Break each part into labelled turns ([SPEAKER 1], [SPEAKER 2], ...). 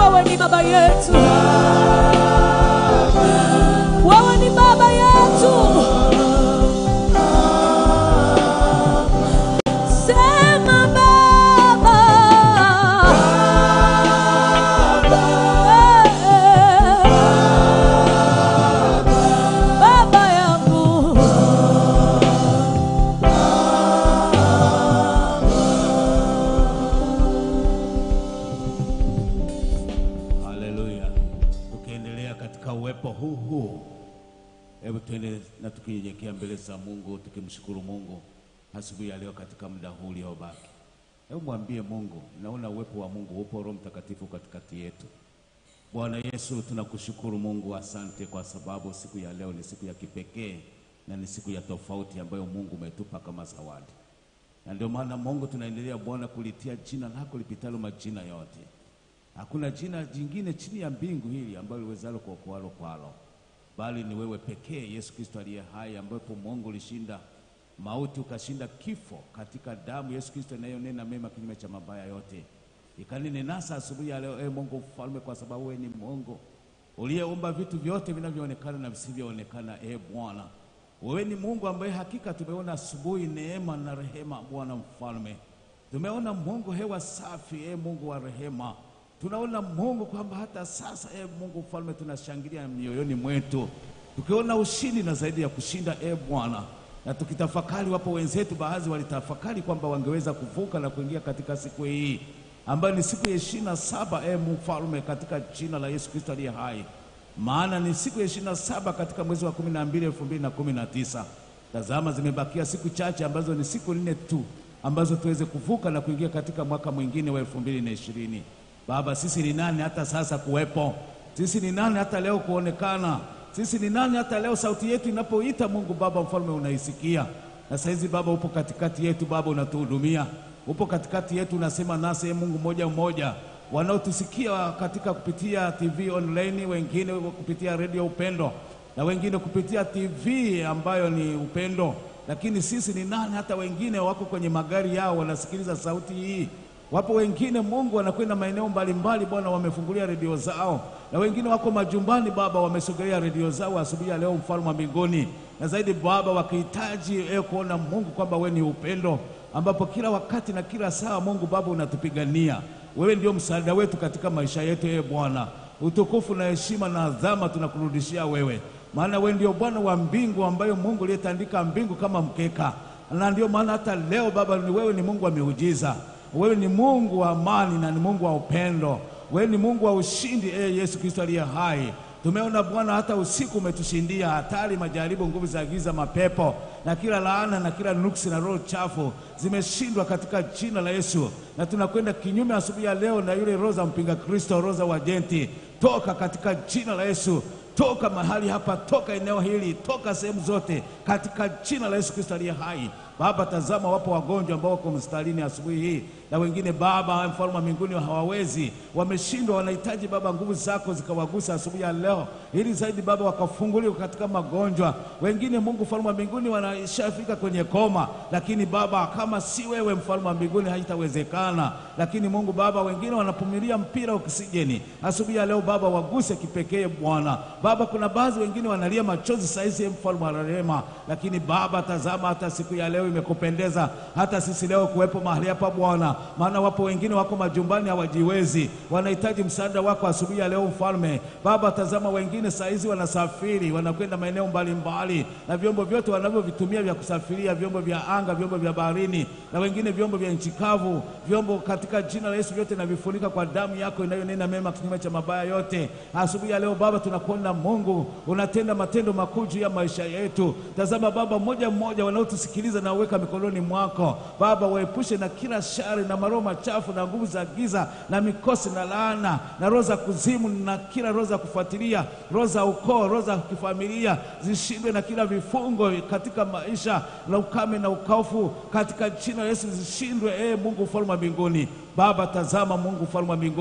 [SPEAKER 1] wewe ni baba yetu, wewe ni baba yetu. Sema baba, Eh, baba yangu.
[SPEAKER 2] Haleluya. Tukiendelea katika uwepo huu huu, hebu tuende na tukinyenyekea mbele za Mungu tukimshukuru Mungu asubuhi ya leo katika muda huu uliobaki. Hebu mwambie Mungu, naona uwepo wa Mungu upo, Roho Mtakatifu katikati yetu. Bwana Yesu, tunakushukuru Mungu, asante kwa sababu siku ya leo ni siku ya kipekee na ni siku ya tofauti ambayo Mungu umetupa kama zawadi, na ndio maana Mungu tunaendelea Bwana kulitia jina lako lipitalo majina yote. Hakuna jina jingine chini ya mbingu hili ambalo liwezalo kuokoalo kwalo, bali ni wewe pekee Yesu Kristo aliye hai, ambapo Mungu ulishinda mauti ukashinda kifo katika damu Yesu Kristo inayonena mema kinyume cha mabaya yote. Ikanini nasa asubuhi ya leo, e Mungu mfalme, kwa sababu wewe ni Mungu uliyeumba vitu vyote vinavyoonekana na visivyoonekana. E Bwana, wewe ni Mungu ambaye hakika tumeona asubuhi neema na rehema. Bwana mfalme, tumeona Mungu hewa safi, e Mungu wa rehema tunaona Mungu kwamba hata sasa e Mungu mfalme, tunashangilia mioyoni mwetu tukiona ushindi na zaidi ya kushinda e Bwana, na tukitafakari, wapo wenzetu baadhi walitafakari kwamba wangeweza kuvuka na kuingia katika siku hii ambayo ni siku ya ishirini na saba e mfalme, katika jina la Yesu Kristo aliye hai, maana ni siku ya ishirini na saba katika mwezi wa kumi na mbili elfu mbili na kumi na tisa. Tazama, zimebakia siku chache ambazo ni siku nne tu ambazo tuweze kuvuka na kuingia katika mwaka mwingine wa elfu mbili na ishirini. Baba, sisi ni nani hata sasa kuwepo? Sisi ni nani hata leo kuonekana? Sisi ni nani hata leo sauti yetu inapoita Mungu Baba mfalme unaisikia? Na saizi Baba upo katikati yetu, Baba unatuhudumia, upo katikati yetu, unasema nasi e Mungu mmoja mmoja, wanaotusikia katika kupitia TV online, wengine kupitia redio Upendo na wengine kupitia TV ambayo ni Upendo. Lakini sisi ni nani hata wengine wako kwenye magari yao wanasikiliza sauti hii Wapo wengine Mungu wanakwenda maeneo mbalimbali, Bwana, wamefungulia redio zao, na wengine wako majumbani Baba, wamesogelea redio zao asubuhi ya leo, mfalme wa mbinguni, na zaidi Baba, wakihitaji e kuona Mungu kwamba wewe ni upendo, ambapo kila wakati na kila saa Mungu Baba unatupigania. Wewe ndio msaada wetu katika maisha yetu, e Bwana. Utukufu na heshima na adhama tunakurudishia wewe, maana wewe ndio Bwana wa mbingu, ambayo Mungu aliyetandika mbingu kama mkeka, na ndio maana hata leo Baba, ni wewe ni Mungu wa miujiza wewe ni Mungu wa amani na ni Mungu wa upendo. Wewe ni Mungu wa ushindi, e Yesu Kristo aliye hai. Tumeona Bwana, hata usiku umetushindia hatari, majaribu, nguvu za giza, mapepo na kila laana na kila nuksi na roho chafu zimeshindwa katika jina la Yesu, na tunakwenda kinyume asubuhi ya leo na yule roho za mpinga Kristo, roho za wajenti, toka katika jina la Yesu. Toka mahali hapa, toka eneo hili, toka sehemu zote, katika jina la Yesu Kristo aliye hai. Baba, tazama, wapo wagonjwa ambao wako mstarini asubuhi hii, na wengine Baba mfalme wa mbinguni hawawezi, wameshindwa, wanahitaji Baba nguvu zako zikawagusa asubuhi ya leo, ili zaidi Baba wakafunguliwa katika magonjwa. Wengine Mungu mfalme wa mbinguni wanashafika kwenye koma, lakini Baba kama si wewe mfalme wa mbinguni haitawezekana. Lakini Mungu Baba, wengine wanapumilia mpira oksijeni asubuhi ya leo Baba, waguse kipekee Bwana. Baba, kuna baadhi wengine wanalia machozi saizi, mfalme wa rehema, lakini Baba tazama, hata siku ya leo imekupendeza hata sisi leo kuwepo mahali hapa Bwana, maana wapo wengine wako majumbani hawajiwezi, wanahitaji msaada wako asubuhi ya leo mfalme. Baba tazama, wengine saizi wanasafiri wanakwenda maeneo mbalimbali, na vyombo vyote wanavyovitumia vya kusafiria, vyombo vya anga, vyombo vya baharini, na wengine vyombo vya nchi kavu, vyombo katika jina la Yesu vyote navifunika kwa damu yako inayonena mema kinyume cha mabaya yote. Asubuhi ya leo Baba tunakuona Mungu unatenda matendo makuu juu ya maisha yetu. Tazama Baba, mmoja mmoja wanaotusikiliza na uweka mikononi mwako Baba, waepushe na kila shari na maroho machafu na nguvu za giza na mikosi na laana na roho za kuzimu na kila roho za kufuatilia, roho za ukoo, roho za kifamilia zishindwe na kila vifungo katika maisha na ukame na ukaufu katika jina la Yesu zishindwe. E Mungu mfalme wa mbinguni Baba, tazama Mungu mfalme wa mbinguni,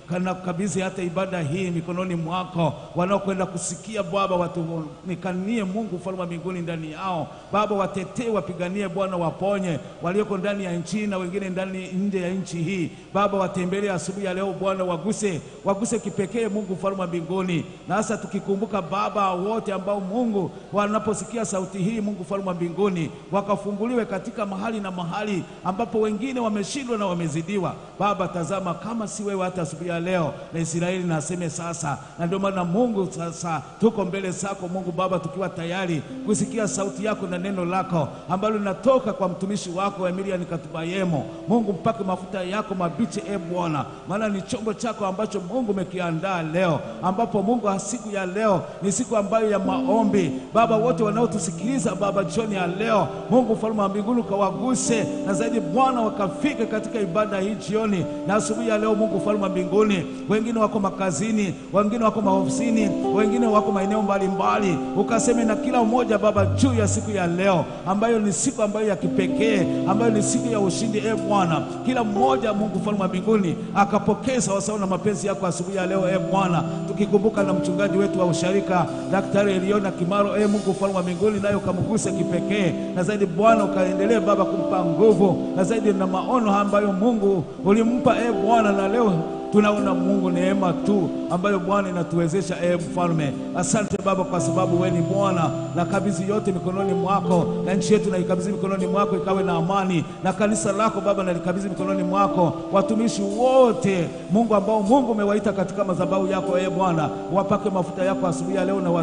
[SPEAKER 2] kana kabidhi hata ibada hii mikononi mwako, wanaokwenda kusikia Baba, watumikanie Mungu ufalme wa mbinguni ndani yao Baba, watetee, wapiganie Bwana, waponye walioko ndani ya nchi na wengine ndani nje ya nchi hii Baba, watembelee asubuhi ya leo Bwana, waguse waguse kipekee Mungu ufalme wa mbinguni, na hasa tukikumbuka Baba wote ambao Mungu wanaposikia sauti hii Mungu ufalme wa mbinguni, wakafunguliwe katika mahali na mahali ambapo wengine wameshindwa na wamezidiwa. Baba, tazama kama si wewe hata asubuhi ya leo na Israeli na aseme sasa. Na ndio maana Mungu, sasa tuko mbele zako Mungu Baba, tukiwa tayari kusikia sauti yako na neno lako ambalo linatoka kwa mtumishi wako Emilian Katubayemo. Mungu, mpake mafuta yako mabichi, e Bwana, maana ni chombo chako ambacho Mungu umekiandaa leo, ambapo Mungu siku ya leo ni siku ambayo ya maombi. Baba, wote wanaotusikiliza Baba jioni ya leo, Mungu ufalme wa mbinguni ukawaguse na zaidi Bwana, wakafike katika ibada hii jioni na asubuhi ya leo. Mungu ufalme wa mbinguni, wengine wako makazini, wengine wako maofisini, wengine wako maeneo mbalimbali, ukaseme na kila mmoja Baba juu ya siku ya leo ambayo ni siku ambayo ya kipekee, ambayo ni siku ya ushindi. E Bwana, kila mmoja Mungu ufalme wa mbinguni akapokea sawasawa na mapenzi yako asubuhi ya leo. E Bwana, tukikumbuka na mchungaji wetu wa usharika Daktari Eliona Kimaro, e Mungu ufalme wa mbinguni, nayo ukamguse kipekee na zaidi Bwana, ukaendelee Baba kumpa nguvu na zaidi na maono ambayo Mungu ulimpa e Bwana, na leo tunaona Mungu neema tu ambayo Bwana inatuwezesha e mfalme. Asante Baba kwa sababu wewe ni Bwana, na kabidhi yote mikononi mwako, na nchi yetu naikabidhi mikononi mwako, ikawe na amani, na kanisa lako Baba nalikabidhi mikononi mwako, watumishi wote Mungu ambao Mungu umewaita katika madhabahu yako e Bwana, wapake mafuta yako asubuhi ya leo na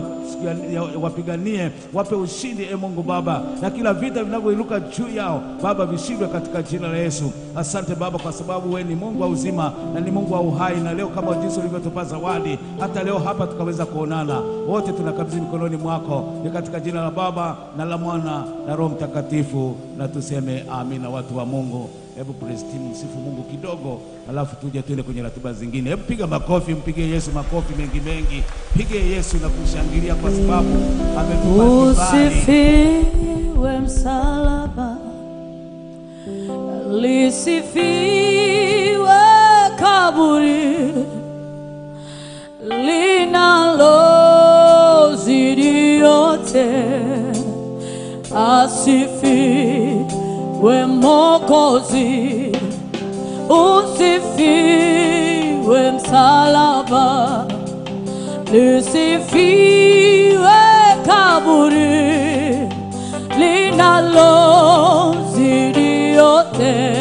[SPEAKER 2] wapiganie, wape ushindi e Mungu Baba, na kila vita vinavyoinuka juu yao Baba vishindwe katika jina la Yesu. Asante Baba kwa sababu wewe ni Mungu wa uzima na ni Mungu wa uhai, na leo kama jinsi ulivyotupa zawadi, hata leo hapa tukaweza kuonana wote, tunakabidhi mikononi mwako, ni katika jina la Baba na la Mwana na Roho Mtakatifu, na tuseme amina. Watu wa Mungu, hebu praise team, msifu Mungu kidogo, alafu tuje tuende kwenye ratiba zingine. Hebu piga makofi, mpige Yesu makofi mengi mengi, pige Yesu na kushangilia kwa sababu ametupa kibali.
[SPEAKER 1] Usifiwe msalaba, lisifiwe kaburi linalozidi yote, asifiwe Mwokozi, usifiwe msalaba, lisifiwe kaburi linalozidi yote,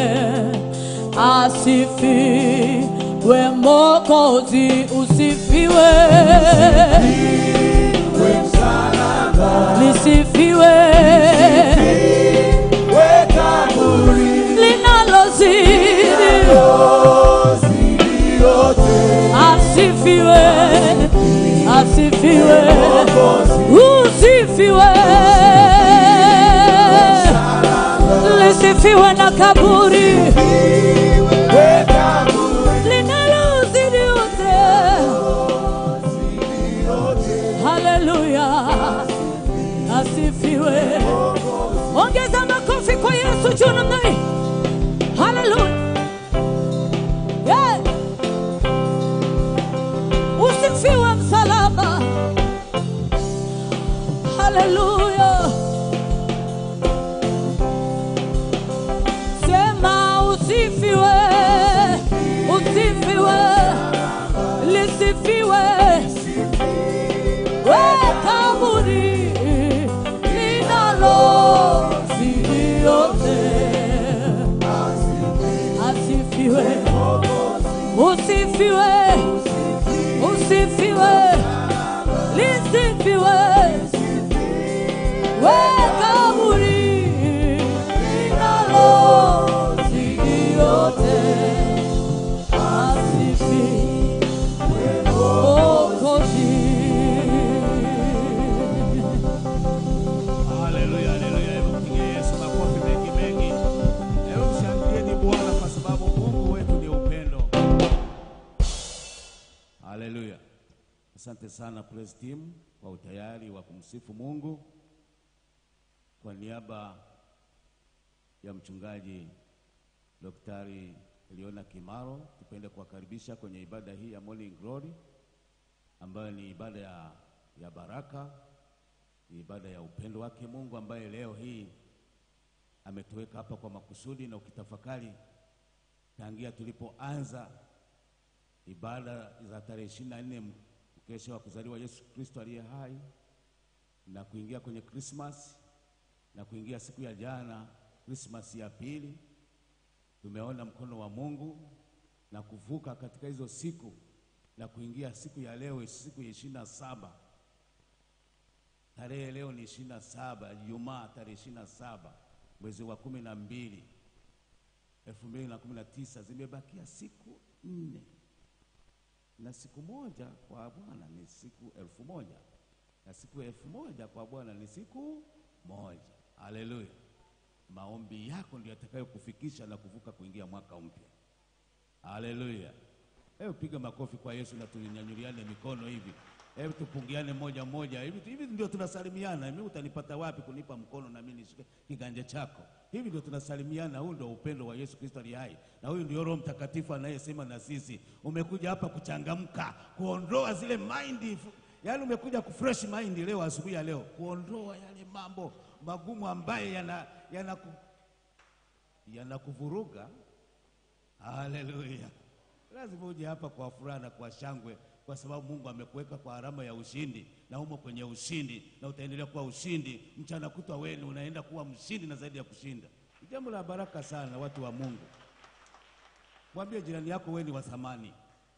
[SPEAKER 1] asifiwe Mwokozi, usifiwe, lisifiwe linalozidi asifiwe, asifiwe, usifiwe, lisifiwe na kaburi linalozidi yote. Haleluya, asifiwe. Ongeza makofi kwa Yesu juu namna hii. Haleluya. Yeah. Usifiwe msalaba. Haleluya. Sema usifiwe, usifiwe, lisifiwe we kaburi linalozidi yote, asifiwe, usifiwe, usifiwe, lisifiwe we kaburi linalozidi yote, asifiwe Mwokozi.
[SPEAKER 2] Haleluya, haleluya. Hebu mpige Yesu makofi mengi mengi. Hebu mshangilieni Bwana kwa sababu Mungu wetu ni upendo. Haleluya. Asante sana praise team kwa utayari wa kumsifu Mungu. Kwa niaba ya mchungaji Daktari Eliona Kimaro, tupende kuwakaribisha kwenye ibada hii ya Morning Glory ambayo ni ibada ya, ya baraka, ni ibada ya upendo wake Mungu ambaye leo hii ametuweka hapa kwa makusudi, na ukitafakari tangia tulipoanza ibada za tarehe ishirini na nne mkesha wa kuzaliwa Yesu Kristo aliye hai na kuingia kwenye Krismas na kuingia siku ya jana Krismas ya pili, tumeona mkono wa Mungu na kuvuka katika hizo siku na kuingia siku ya leo, siku ya ishirini na saba. Tarehe leo ni ishirini na saba, Ijumaa tarehe ishirini na saba mwezi wa kumi na mbili elfu mbili na kumi na tisa. Zimebakia siku nne na siku moja kwa Bwana ni siku elfu moja na siku elfu moja kwa Bwana ni siku moja. Haleluya! Maombi yako ndio yatakayokufikisha na kuvuka kuingia mwaka mpya. Haleluya! Hebu piga makofi kwa Yesu na tunyanyuliane mikono hivi. Hebu tupungiane moja moja hivi, hivi ndio tunasalimiana. Mimi utanipata wapi kunipa mkono na mimi nishike kiganja chako? Hivi ndio tunasalimiana. Huu ndio upendo wa Yesu Kristo aliye hai, na huyu ndio Roho Mtakatifu anayesema na sisi. Umekuja hapa kuchangamka, kuondoa zile mind, yaani umekuja kufresh mind leo asubuhi ya leo, kuondoa yale mambo magumu ambaye yana yanaku yanakuvuruga. Haleluya! Lazima uje hapa kwa furaha na kwa shangwe, kwa sababu Mungu amekuweka kwa alama ya ushindi, na umo kwenye ushindi na utaendelea kuwa ushindi mchana kutwa. Wewe unaenda kuwa mshindi na zaidi ya kushinda. Ni jambo la baraka sana, watu wa Mungu. Mwambie jirani yako, wewe ni wa thamani.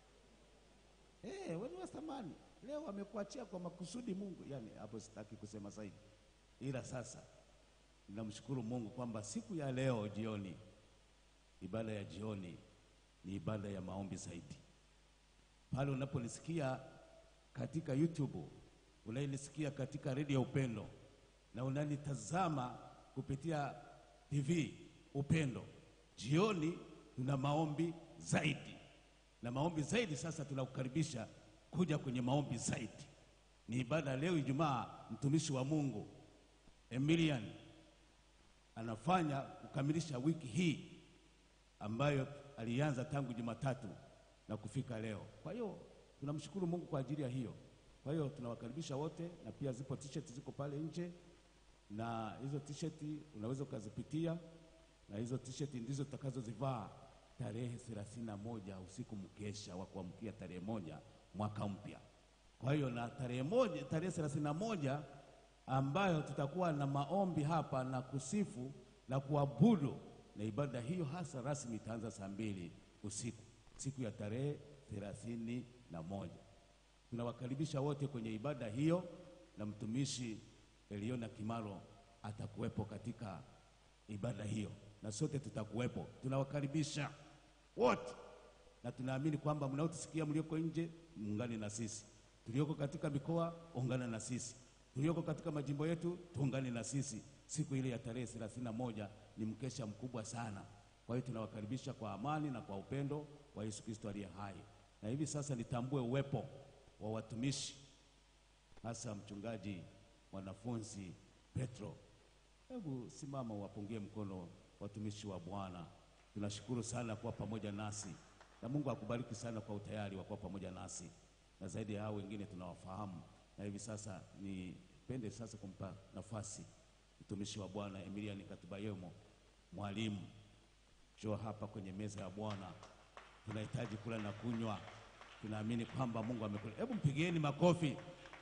[SPEAKER 2] Eh, wewe ni wa thamani. Leo amekuachia kwa makusudi Mungu. Yani hapo sitaki kusema zaidi, ila sasa ninamshukuru Mungu kwamba siku ya leo jioni, ibada ya jioni ni ibada ya maombi zaidi. Pale unaponisikia katika YouTube, unanisikia katika redio Upendo na unanitazama kupitia TV Upendo, jioni tuna maombi zaidi na maombi zaidi. Sasa tunakukaribisha kuja kwenye maombi zaidi. Ni ibada leo Ijumaa, mtumishi wa Mungu Emilian anafanya kukamilisha wiki hii ambayo alianza tangu Jumatatu na kufika leo. Kwa hiyo tunamshukuru Mungu kwa ajili ya hiyo. Kwa hiyo tunawakaribisha wote, na pia zipo t-shirt ziko pale nje, na hizo t-shirt unaweza ukazipitia, na hizo t-shirt ndizo tutakazozivaa tarehe thelathini na moja usiku mkesha wa kuamkia tarehe moja mwaka mpya. Kwa hiyo na tarehe moja, tarehe thelathini na moja ambayo tutakuwa na maombi hapa na kusifu na kuabudu na ibada hiyo hasa rasmi itaanza saa mbili usiku siku ya tarehe thelathini na moja. Tunawakaribisha wote kwenye ibada hiyo, na mtumishi Eliona Kimaro atakuwepo katika ibada hiyo, na sote tutakuwepo. Tunawakaribisha wote, na tunaamini kwamba mnaotusikia mlioko nje, muungane na sisi, tulioko katika mikoa, ungana na sisi, tulioko katika majimbo yetu, tuungane na sisi. Siku ile ya tarehe thelathini na moja ni mkesha mkubwa sana. Kwa hiyo tunawakaribisha kwa amani na kwa upendo wa Yesu Kristo aliye hai. Na hivi sasa nitambue uwepo wa watumishi, hasa mchungaji mwanafunzi Petro. Hebu simama uwapungie mkono watumishi wa Bwana. Tunashukuru sana kuwa pamoja nasi, na Mungu akubariki sana kwa utayari wa kuwa pamoja nasi, na zaidi ya hao wengine tunawafahamu. Na hivi sasa nipende sasa kumpa nafasi mtumishi wa Bwana Emilian Katubayemo, mwalimu, njoo hapa kwenye meza ya Bwana. Tunahitaji kula na kunywa, tunaamini kwamba Mungu amekula. Hebu mpigieni makofi.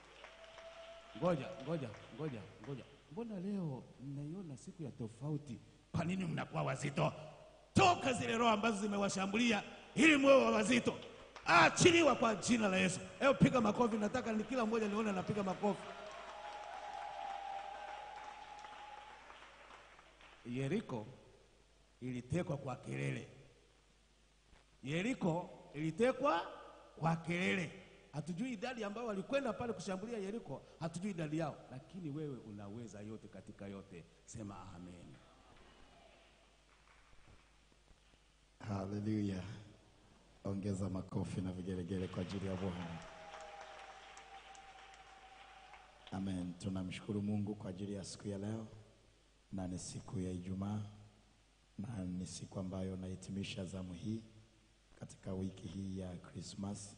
[SPEAKER 2] Ngoja ngoja ngoja ngoja, mbona leo mnaiona siku ya tofauti? Kwa nini mnakuwa wazito? Toka zile roho ambazo zimewashambulia ili mwe wazito, achiliwa kwa jina la Yesu. Hebu piga makofi, nataka ni kila mmoja nione anapiga makofi. Yeriko ilitekwa kwa kelele. Yeriko ilitekwa kwa kelele. Hatujui idadi ambao walikwenda pale kushambulia Yeriko, hatujui idadi yao, lakini wewe unaweza yote katika yote. Sema amen.
[SPEAKER 3] Haleluya! Ongeza makofi na vigelegele kwa ajili ya Bwana. Amen. Tunamshukuru Mungu kwa ajili ya siku ya leo, na ni siku ya Ijumaa, na ni siku ambayo nahitimisha zamu hii katika wiki hii ya Christmas,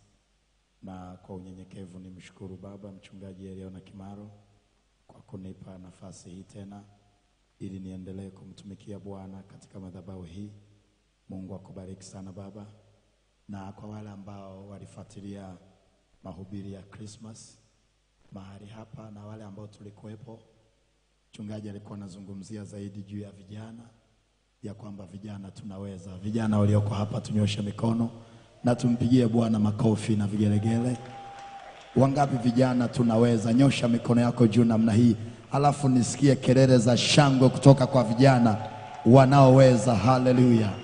[SPEAKER 3] na kwa unyenyekevu nimshukuru Baba Mchungaji Eliona Kimaro kwa kunipa nafasi hii tena ili niendelee kumtumikia Bwana katika madhabahu hii. Mungu akubariki sana baba, na kwa wale ambao walifuatilia mahubiri ya Christmas mahali hapa na wale ambao tulikuwepo, mchungaji alikuwa anazungumzia zaidi juu ya vijana, ya kwamba vijana tunaweza. Vijana walioko hapa tunyoshe mikono na tumpigie Bwana makofi na vigelegele. Wangapi vijana tunaweza? Nyosha mikono yako juu namna hii, alafu nisikie kelele za shangwe kutoka kwa vijana wanaoweza. Haleluya!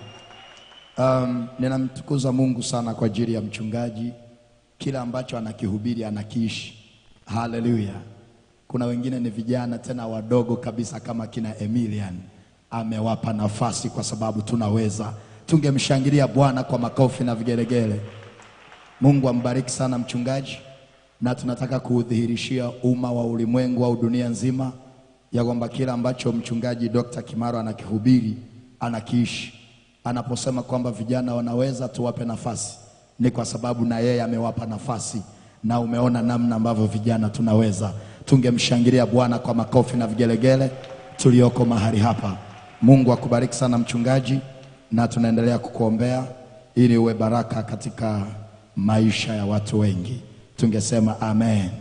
[SPEAKER 3] Um, ninamtukuza Mungu sana kwa ajili ya mchungaji, kila ambacho anakihubiri anakiishi. Haleluya! Kuna wengine ni vijana tena wadogo kabisa kama kina Emilian, amewapa nafasi kwa sababu tunaweza. Tungemshangilia Bwana kwa makofi na vigelegele. Mungu ambariki sana mchungaji, na tunataka kuudhihirishia umma wa ulimwengu au dunia nzima ya kwamba kila ambacho mchungaji Dr. Kimaro anakihubiri anakiishi. Anaposema kwamba vijana wanaweza, tuwape nafasi, ni kwa sababu na yeye amewapa nafasi, na umeona namna ambavyo vijana tunaweza. Tungemshangilia Bwana kwa makofi na vigelegele tulioko mahali hapa. Mungu akubariki sana mchungaji, na tunaendelea kukuombea ili uwe baraka katika maisha ya watu wengi. Tungesema amen.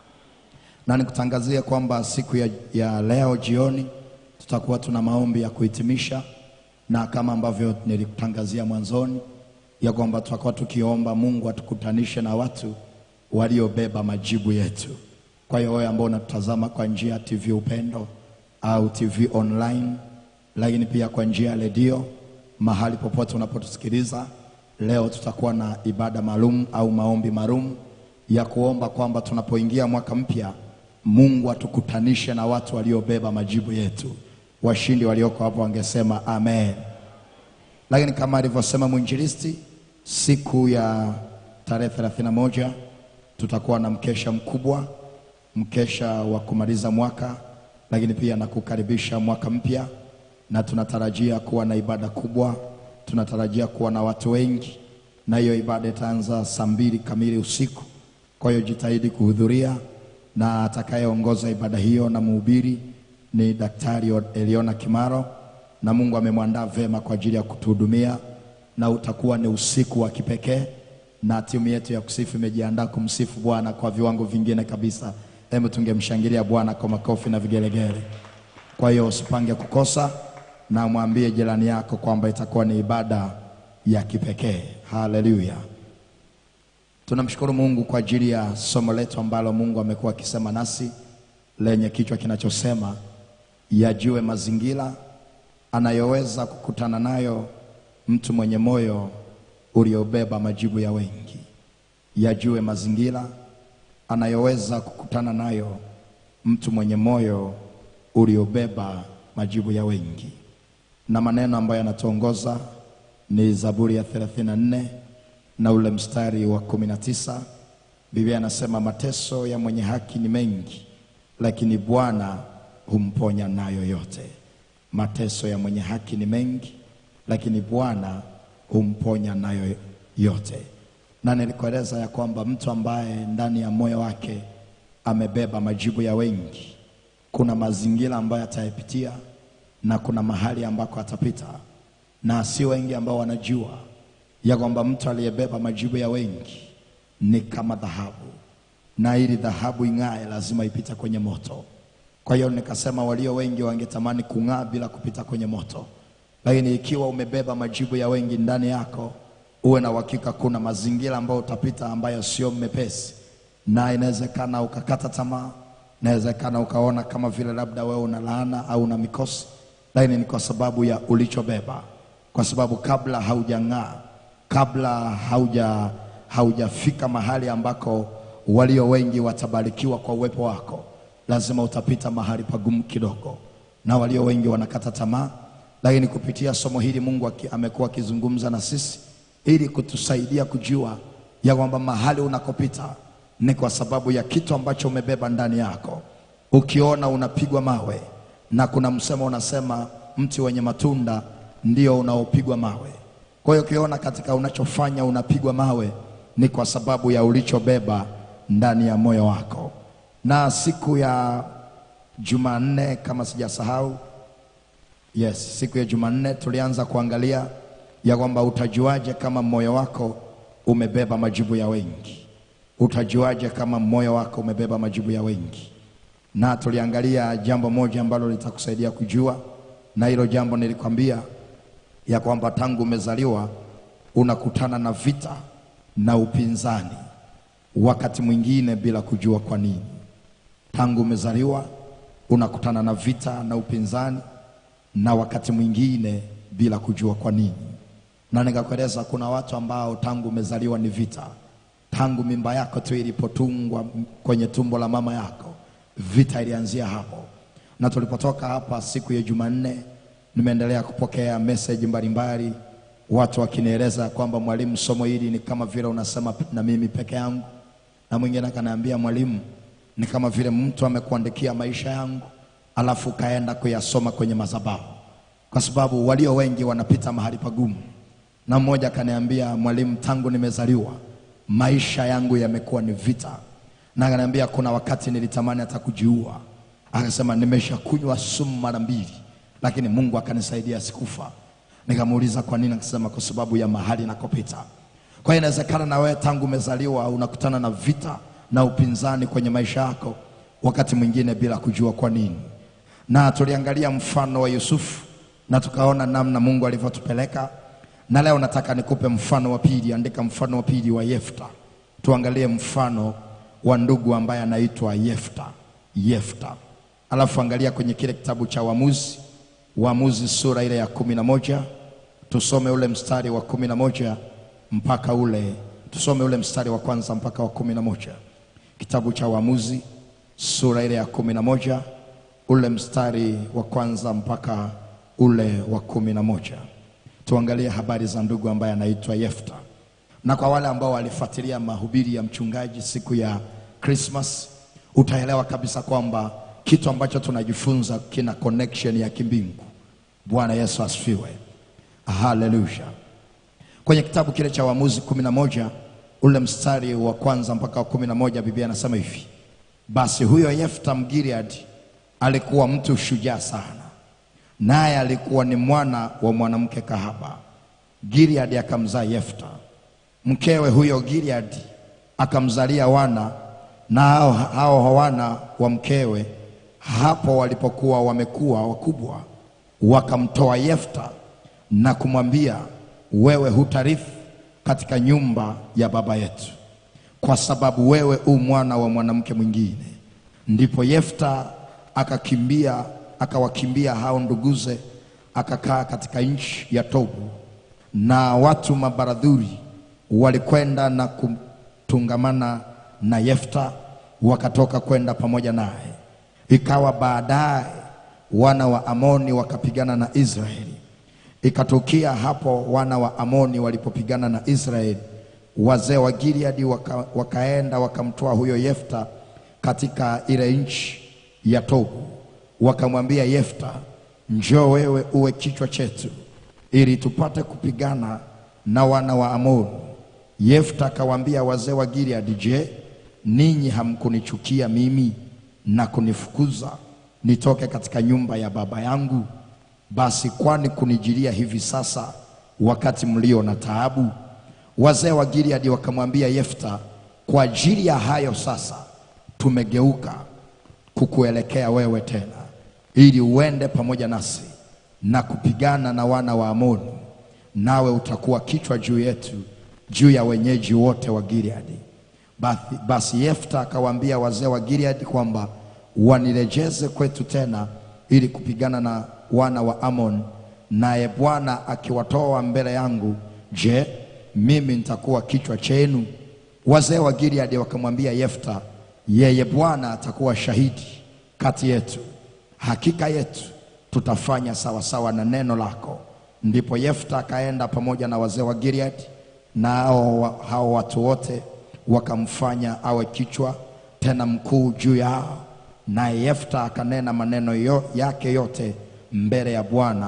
[SPEAKER 3] Na nikutangazia kwamba siku ya, ya leo jioni tutakuwa tuna maombi ya kuhitimisha, na kama ambavyo nilikutangazia mwanzoni ya kwamba tutakuwa tukiomba Mungu atukutanishe na watu waliobeba majibu yetu. Kwa hiyo wewe ambao unatutazama kwa njia ya TV Upendo au TV online, lakini pia kwa njia ya redio, mahali popote unapotusikiliza, leo tutakuwa na ibada maalum au maombi maalum ya kuomba kwamba tunapoingia mwaka mpya Mungu atukutanishe na watu waliobeba majibu yetu. Washindi walioko hapo wangesema amen. Lakini kama alivyosema mwinjilisti, siku ya tarehe 31 tutakuwa na mkesha mkubwa, mkesha wa kumaliza mwaka, lakini pia na kukaribisha mwaka mpya, na tunatarajia kuwa na ibada kubwa, tunatarajia kuwa na watu wengi, na hiyo ibada itaanza saa mbili kamili usiku. Kwa hiyo jitahidi kuhudhuria, na atakayeongoza ibada hiyo na mhubiri ni Daktari Eliona Kimaro, na Mungu amemwandaa vema kwa ajili ya kutuhudumia, na utakuwa ni usiku wa kipekee, na timu yetu ya kusifu imejiandaa kumsifu Bwana kwa viwango vingine kabisa. Hebu tungemshangilia Bwana kwa makofi na vigelegele. Kwa hiyo usipange kukosa, na mwambie jirani yako kwamba itakuwa ni ibada ya kipekee. Haleluya! Tunamshukuru Mungu kwa ajili ya somo letu ambalo Mungu amekuwa akisema nasi lenye kichwa kinachosema yajue mazingira anayoweza kukutana nayo mtu mwenye moyo uliobeba majibu ya wengi. Yajue mazingira anayoweza kukutana nayo mtu mwenye moyo uliobeba majibu ya wengi, na maneno ambayo yanatuongoza ni Zaburi ya 34 na ule mstari wa kumi na tisa. Biblia anasema mateso ya mwenye haki ni mengi, lakini Bwana humponya nayo yote. Mateso ya mwenye haki ni mengi, lakini Bwana humponya nayo yote. Na nilikueleza ya kwamba mtu ambaye ndani ya moyo wake amebeba majibu ya wengi, kuna mazingira ambayo atayapitia na kuna mahali ambako atapita, na si wengi ambao wanajua ya kwamba mtu aliyebeba majibu ya wengi ni kama dhahabu, na ili dhahabu ing'ae lazima ipite kwenye moto. Kwa hiyo nikasema walio wengi wangetamani kung'aa bila kupita kwenye moto, lakini ikiwa umebeba majibu ya wengi ndani yako, uwe na uhakika kuna mazingira ambayo utapita ambayo sio mepesi, na inawezekana ukakata tamaa, inawezekana ukaona kama vile labda wewe una laana au una mikosi, lakini ni kwa sababu ya ulichobeba, kwa sababu kabla haujang'aa kabla hauja haujafika mahali ambako walio wengi watabarikiwa kwa uwepo wako, lazima utapita mahali pagumu kidogo, na walio wengi wanakata tamaa. Lakini kupitia somo hili Mungu aki, amekuwa akizungumza na sisi ili kutusaidia kujua ya kwamba mahali unakopita ni kwa sababu ya kitu ambacho umebeba ndani yako. Ukiona unapigwa mawe na kuna msemo unasema mti wenye matunda ndio unaopigwa mawe. Kwa hiyo ukiona katika unachofanya unapigwa mawe, ni kwa sababu ya ulichobeba ndani ya moyo wako. Na siku ya Jumanne kama sijasahau, yes, siku ya Jumanne tulianza kuangalia ya kwamba utajuaje kama moyo wako umebeba majibu ya wengi. Utajuaje kama moyo wako umebeba majibu ya wengi? Na tuliangalia jambo moja ambalo litakusaidia kujua, na hilo jambo nilikwambia ya kwamba tangu umezaliwa unakutana na vita na upinzani, wakati mwingine bila kujua kwa nini. Tangu umezaliwa unakutana na vita na upinzani, na wakati mwingine bila kujua kwa nini. Na nikakueleza kuna watu ambao tangu umezaliwa ni vita, tangu mimba yako tu ilipotungwa kwenye tumbo la mama yako, vita ilianzia hapo. Na tulipotoka hapa siku ya Jumanne, nimeendelea kupokea message mbalimbali, watu wakinieleza kwamba mwalimu, somo hili ni kama vile unasema na mimi peke yangu, na mwingine akaniambia mwalimu, ni kama vile mtu amekuandikia maisha yangu alafu ukaenda kuyasoma kwenye madhabahu, kwa sababu walio wengi wanapita mahali pagumu. Na mmoja akaniambia mwalimu, tangu nimezaliwa maisha yangu yamekuwa ni vita, na akaniambia kuna wakati nilitamani hata kujiua. Akasema nimeshakunywa sumu mara mbili, lakini Mungu akanisaidia sikufa. Nikamuuliza kwa nini, akasema kwa sababu ya mahali nakopita. Kwa hiyo inawezekana na wewe tangu umezaliwa unakutana na vita na upinzani kwenye maisha yako, wakati mwingine bila kujua kwa nini. Na tuliangalia mfano wa Yusufu na tukaona namna Mungu alivyotupeleka, na leo nataka nikupe mfano wa pili. Andika mfano wa pili wa Yefta, tuangalie mfano wa ndugu ambaye anaitwa Yefta. Yefta, alafu angalia kwenye kile kitabu cha Waamuzi, Waamuzi sura ile ya kumi na moja tusome ule mstari wa kumi na moja mpaka ule tusome ule mstari wa kwanza mpaka wa kumi na moja kitabu cha Waamuzi sura ile ya kumi na moja ule mstari wa kwanza mpaka ule wa kumi na moja tuangalie habari za ndugu ambaye anaitwa Yefta. Na kwa wale ambao walifuatilia mahubiri ya mchungaji siku ya Christmas, utaelewa kabisa kwamba kitu ambacho tunajifunza kina connection ya kimbingu. Bwana Yesu asifiwe, haleluya. Kwenye kitabu kile cha Waamuzi kumi na moja ule mstari wa kwanza mpaka wa kumi na moja Biblia anasema hivi: basi huyo Yefta Mgileadi alikuwa mtu shujaa sana, naye alikuwa ni mwana wa mwanamke kahaba. Gileadi akamzaa Yefta. Mkewe huyo Gileadi akamzalia wana, na hao hao wana wa mkewe hapo walipokuwa wamekuwa wakubwa, wakamtoa Yefta na kumwambia, wewe hutarifu katika nyumba ya baba yetu, kwa sababu wewe u mwana wa mwanamke mwingine. Ndipo Yefta akakimbia akawakimbia hao nduguze, akakaa katika nchi ya Tobu, na watu mabaradhuri walikwenda na kutungamana na Yefta, wakatoka kwenda pamoja naye. Ikawa baadaye wana wa Amoni wakapigana na Israeli. Ikatukia hapo wana wa Amoni walipopigana na Israeli, wazee wa Gileadi waka, wakaenda wakamtoa huyo Yefta katika ile nchi ya Tobu, wakamwambia Yefta, njoo wewe uwe kichwa chetu, ili tupate kupigana na wana wa Amoni. Yefta akawaambia wazee wa Gileadi, je, ninyi hamkunichukia mimi na kunifukuza nitoke katika nyumba ya baba yangu? Basi kwani kunijilia hivi sasa wakati mlio na taabu? Wazee wa Gileadi wakamwambia Yefta, kwa ajili ya hayo sasa tumegeuka kukuelekea wewe tena, ili uende pamoja nasi na kupigana na wana wa Amoni, nawe utakuwa kichwa juu yetu, juu ya wenyeji wote wa Gileadi. Basi, basi Yefta akawaambia wazee wa Gileadi kwamba wanirejeze kwetu tena ili kupigana na wana wa Amon, naye Bwana akiwatoa mbele yangu, je, mimi nitakuwa kichwa chenu? Wazee wa Gileadi wakamwambia Yefta, yeye Bwana atakuwa shahidi kati yetu, hakika yetu tutafanya sawasawa na neno lako. Ndipo Yefta akaenda pamoja na wazee wa Gileadi, na hao hao watu wote wakamfanya awe kichwa tena mkuu juu yao. Naye Yefta akanena maneno yo, yake yote mbele ya Bwana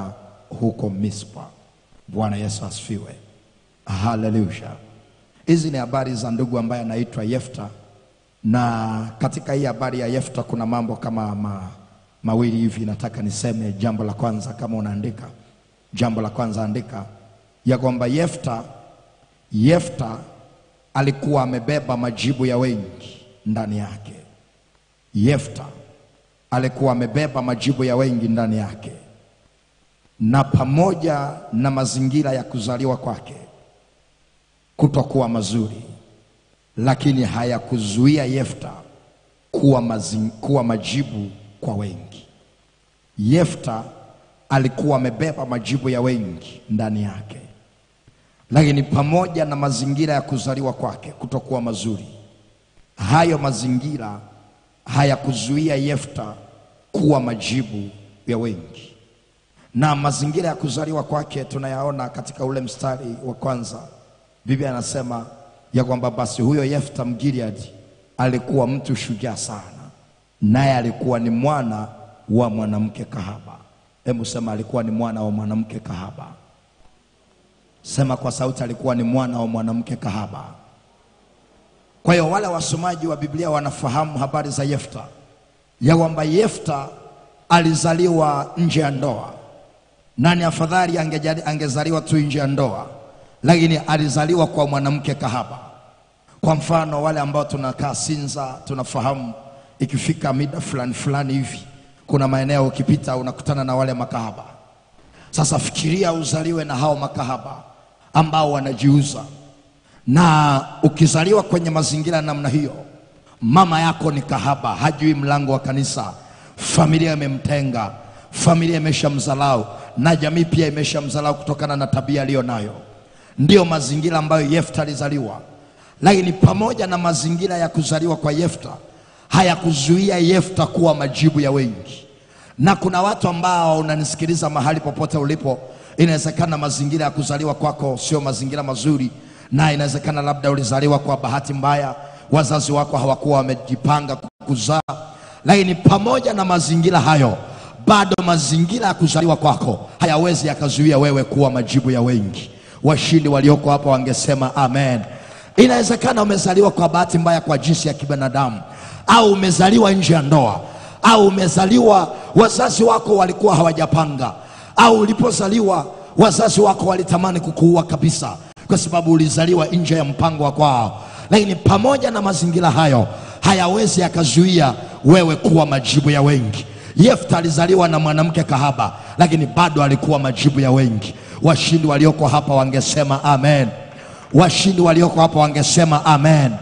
[SPEAKER 3] huko Mispa. Bwana Yesu asifiwe, haleluya. Hizi ni habari za ndugu ambaye anaitwa Yefta, na katika hii habari ya Yefta kuna mambo kama ma, mawili hivi nataka niseme. Jambo la kwanza, kama unaandika, jambo la kwanza andika ya kwamba Yefta Yefta alikuwa amebeba majibu ya wengi ndani yake. Yefta alikuwa amebeba majibu ya wengi ndani yake, na pamoja na mazingira ya kuzaliwa kwake kutokuwa mazuri, lakini hayakuzuia Yefta kuwa, mazing, kuwa majibu kwa wengi. Yefta alikuwa amebeba majibu ya wengi ndani yake, lakini pamoja na mazingira ya kuzaliwa kwake kutokuwa mazuri, hayo mazingira hayakuzuia Yefta kuwa majibu ya wengi. Na mazingira ya kuzaliwa kwake tunayaona katika ule mstari wa kwanza. Biblia anasema ya kwamba basi huyo Yefta Mgileadi alikuwa mtu shujaa sana, naye alikuwa ni mwana wa mwanamke kahaba. Hebu sema, alikuwa ni mwana wa mwanamke kahaba. Sema kwa sauti, alikuwa ni mwana wa mwanamke kahaba. Kwa hiyo wale wasomaji wa Biblia wanafahamu habari za Yefta, ya kwamba Yefta alizaliwa nje ya ndoa. Nani afadhali angejali- angezaliwa tu nje ya ndoa, lakini alizaliwa kwa mwanamke kahaba. Kwa mfano wale ambao tunakaa Sinza tunafahamu, ikifika mida fulani fulani hivi, kuna maeneo ukipita unakutana na wale makahaba. Sasa fikiria uzaliwe na hao makahaba ambao wanajiuza, na ukizaliwa kwenye mazingira ya namna hiyo, mama yako ni kahaba, hajui mlango wa kanisa, familia imemtenga, familia imeshamdhalau na jamii pia imeshamdhalau kutokana na tabia aliyo nayo. Ndiyo mazingira ambayo Yefta alizaliwa, lakini pamoja na mazingira ya kuzaliwa kwa Yefta hayakuzuia Yefta kuwa majibu ya wengi na kuna watu ambao unanisikiliza mahali popote ulipo, inawezekana mazingira ya kuzaliwa kwako sio mazingira mazuri, na inawezekana labda ulizaliwa kwa bahati mbaya, wazazi wako hawakuwa wamejipanga kuzaa, lakini pamoja na mazingira hayo, bado mazingira ya kuzaliwa kwako hayawezi yakazuia wewe kuwa majibu ya wengi. Washindi walioko hapa wangesema amen. Inawezekana umezaliwa kwa bahati mbaya kwa jinsi ya kibinadamu, au umezaliwa nje ya ndoa au umezaliwa wazazi wako walikuwa hawajapanga, au ulipozaliwa wazazi wako walitamani kukuua kabisa, kwa sababu ulizaliwa nje ya mpango wa kwao. Lakini pamoja na mazingira hayo, hayawezi yakazuia wewe kuwa majibu ya wengi. Yefta alizaliwa na mwanamke kahaba, lakini bado alikuwa majibu ya wengi. Washindi walioko hapa wangesema amen. Washindi walioko hapa wangesema amen.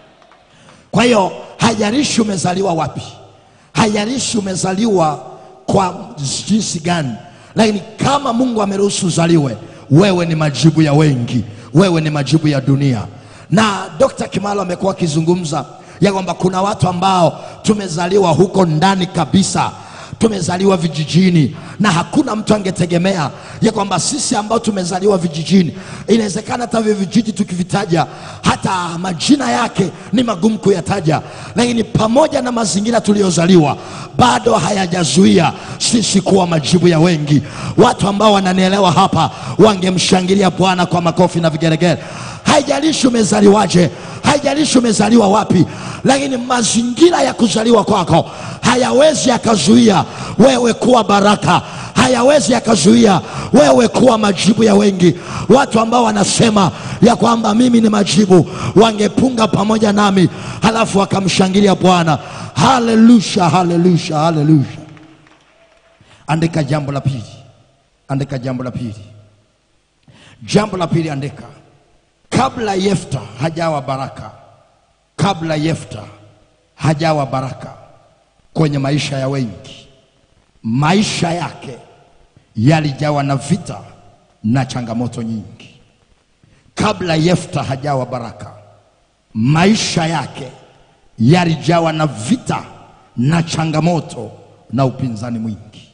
[SPEAKER 3] Kwa hiyo haijalishi umezaliwa wapi, haijalishi umezaliwa kwa jinsi gani, lakini kama Mungu ameruhusu uzaliwe, wewe ni majibu ya wengi, wewe ni majibu ya dunia. Na Dr. Kimalo amekuwa akizungumza ya kwamba kuna watu ambao tumezaliwa huko ndani kabisa tumezaliwa vijijini na hakuna mtu angetegemea ya kwamba sisi ambao tumezaliwa vijijini, inawezekana hata hivyo vijiji tukivitaja, hata majina yake ni magumu kuyataja, lakini pamoja na mazingira tuliyozaliwa, bado hayajazuia sisi kuwa majibu ya wengi. Watu ambao wananielewa hapa wangemshangilia Bwana kwa makofi na vigeregere. Haijalishi umezaliwaje, haijalishi umezaliwa wapi, lakini mazingira ya kuzaliwa kwako hayawezi yakazuia wewe kuwa baraka, hayawezi yakazuia wewe kuwa majibu ya wengi. Watu ambao wanasema ya kwamba mimi ni majibu, wangepunga pamoja nami, halafu wakamshangilia Bwana. Haleluya, haleluya, haleluya. Andika jambo la pili, andika jambo la pili, jambo la pili, andika kabla Yefta hajawa baraka, kabla Yefta hajawa baraka kwenye maisha ya wengi, maisha yake yalijawa na vita na changamoto nyingi. Kabla Yefta hajawa baraka, maisha yake yalijawa na vita na changamoto na upinzani mwingi,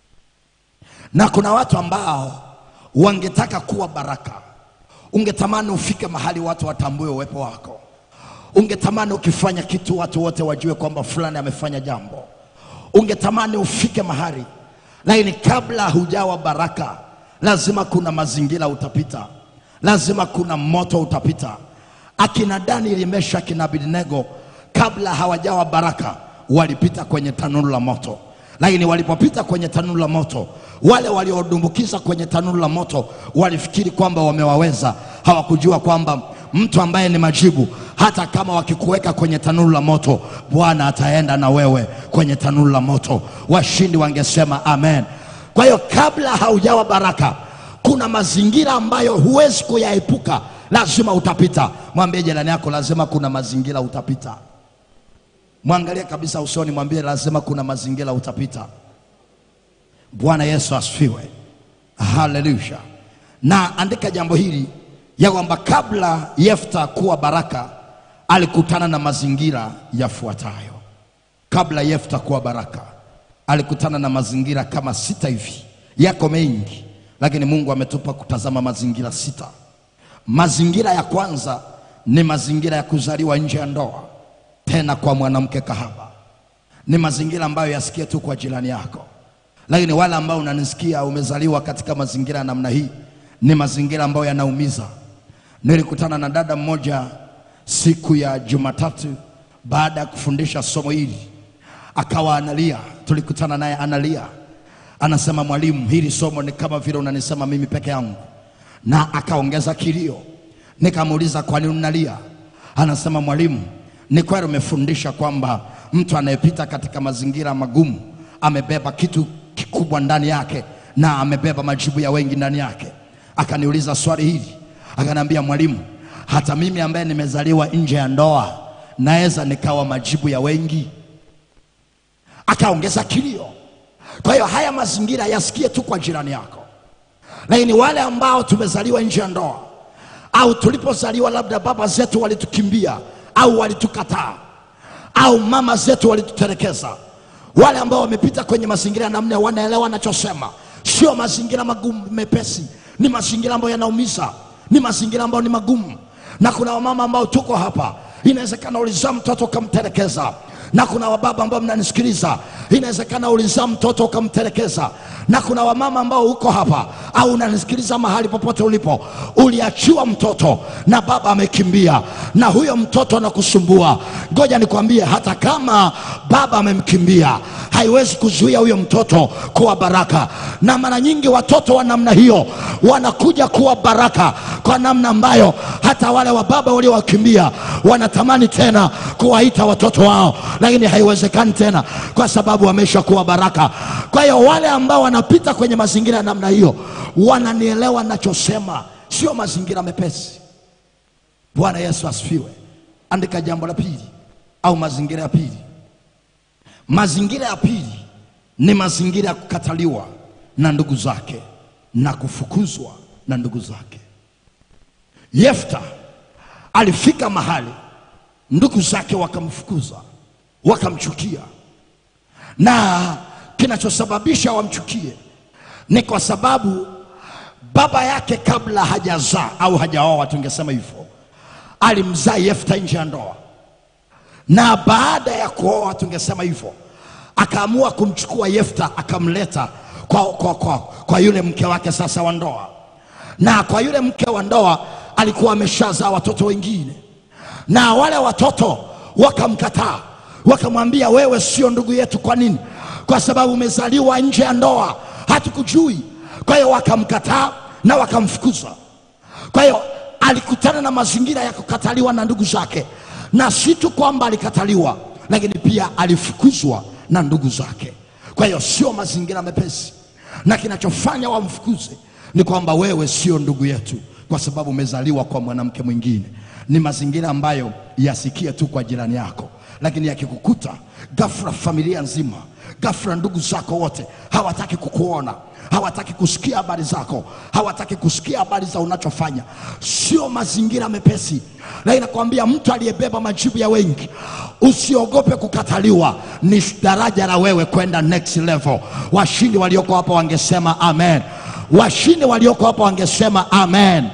[SPEAKER 3] na kuna watu ambao wangetaka kuwa baraka ungetamani ufike mahali watu watambue uwepo wako. Ungetamani ukifanya kitu watu wote wajue kwamba fulani amefanya jambo. Ungetamani ufike mahali, lakini kabla hujawa baraka, lazima kuna mazingira utapita, lazima kuna moto utapita. Akina Danieli, Meshaki na Abednego kabla hawajawa baraka walipita kwenye tanuru la moto, lakini walipopita kwenye tanuru la moto, wale waliodumbukiza kwenye tanuru la moto walifikiri kwamba wamewaweza. Hawakujua kwamba mtu ambaye ni majibu, hata kama wakikuweka kwenye tanuru la moto, Bwana ataenda na wewe kwenye tanuru la moto. Washindi wangesema amen. Kwa hiyo kabla haujawa baraka, kuna mazingira ambayo huwezi kuyaepuka, lazima utapita. Mwambie jirani yako, lazima kuna mazingira utapita. Mwangalie kabisa usoni, mwambie lazima kuna mazingira utapita. Bwana Yesu asifiwe, haleluya. Na andika jambo hili ya kwamba kabla Yefta kuwa baraka alikutana na mazingira yafuatayo. Kabla Yefta kuwa baraka alikutana na mazingira kama sita hivi, yako mengi, lakini Mungu ametupa kutazama mazingira sita. Mazingira ya kwanza ni mazingira ya kuzaliwa nje ya ndoa, tena kwa mwanamke kahaba. Ni mazingira ambayo yasikie tu kwa jirani yako, lakini wale ambao unanisikia umezaliwa katika mazingira ya namna hii, ni mazingira ambayo yanaumiza. Nilikutana na dada mmoja siku ya Jumatatu baada ya kufundisha somo hili, akawa analia. Tulikutana naye analia, anasema mwalimu, hili somo ni kama vile unanisema mimi peke yangu, na akaongeza kilio. Nikamuuliza kwa nini unalia? Anasema mwalimu, ni kweli umefundisha kwamba mtu anayepita katika mazingira magumu amebeba kitu kikubwa ndani yake na amebeba majibu ya wengi ndani yake. Akaniuliza swali hili, akaniambia mwalimu, hata mimi ambaye nimezaliwa nje ya ndoa naweza nikawa majibu ya wengi? Akaongeza kilio. Kwa hiyo haya mazingira yasikie tu kwa jirani yako, lakini wale ambao tumezaliwa nje ya ndoa au tulipozaliwa labda baba zetu walitukimbia au walitukataa au mama zetu walitutelekeza, wale ambao wamepita kwenye mazingira ya namna wanaelewa nachosema. Sio mazingira magumu mepesi, ni mazingira ambayo yanaumiza, ni mazingira ambayo ni magumu. Na kuna wamama ambao tuko hapa, inawezekana ulizaa mtoto ukamtelekeza na kuna wababa ambao mnanisikiliza, inawezekana ulizaa mtoto ukamtelekeza, na kuna wamama ambao uko hapa au unanisikiliza mahali popote ulipo, uliachiwa mtoto na baba amekimbia, na huyo mtoto anakusumbua. Ngoja nikwambie, hata kama baba amemkimbia, haiwezi kuzuia huyo mtoto kuwa baraka. Na mara nyingi watoto wa namna hiyo wanakuja kuwa baraka kwa namna ambayo hata wale wa baba waliowakimbia wanatamani tena kuwaita watoto wao, lakini haiwezekani tena kwa sababu wameshakuwa baraka. Kwa hiyo wale ambao wanapita kwenye mazingira ya namna hiyo wananielewa nachosema, sio mazingira mepesi. Bwana Yesu asifiwe. Andika jambo la pili au mazingira ya pili. Mazingira ya pili ni mazingira ya kukataliwa na ndugu zake na kufukuzwa na ndugu zake. Yefta alifika mahali ndugu zake wakamfukuza, wakamchukia, na kinachosababisha wamchukie ni kwa sababu baba yake kabla hajazaa au hajaoa, tungesema hivyo, alimzaa Yefta nje ya ndoa, na baada ya kuoa, tungesema hivyo, akaamua kumchukua Yefta akamleta kwa, kwa, kwa, kwa yule mke wake sasa wa ndoa, na kwa yule mke wa ndoa alikuwa ameshazaa watoto wengine, na wale watoto wakamkataa, wakamwambia wewe sio ndugu yetu. Kwa nini? Kwa sababu umezaliwa nje ya ndoa, hatukujui. Kwa hiyo wakamkataa na wakamfukuza. Kwa hiyo alikutana na mazingira ya kukataliwa na ndugu zake, na si tu kwamba alikataliwa, lakini pia alifukuzwa na ndugu zake. Kwa hiyo sio mazingira mepesi, na kinachofanya wamfukuze ni kwamba wewe sio ndugu yetu, kwa sababu umezaliwa kwa mwanamke mwingine. Ni mazingira ambayo yasikie tu kwa jirani yako, lakini yakikukuta ghafla, familia nzima, ghafla ndugu zako wote hawataki kukuona, hawataki kusikia habari zako, hawataki kusikia habari za unachofanya. Sio mazingira mepesi, lakini nakwambia, mtu aliyebeba majibu ya wengi, usiogope kukataliwa. Ni daraja la wewe kwenda next level. Washindi walioko hapa wangesema amen. Washindi walioko hapa wangesema amen.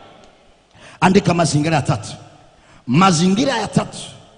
[SPEAKER 3] Andika mazingira ya tatu. Mazingira ya tatu,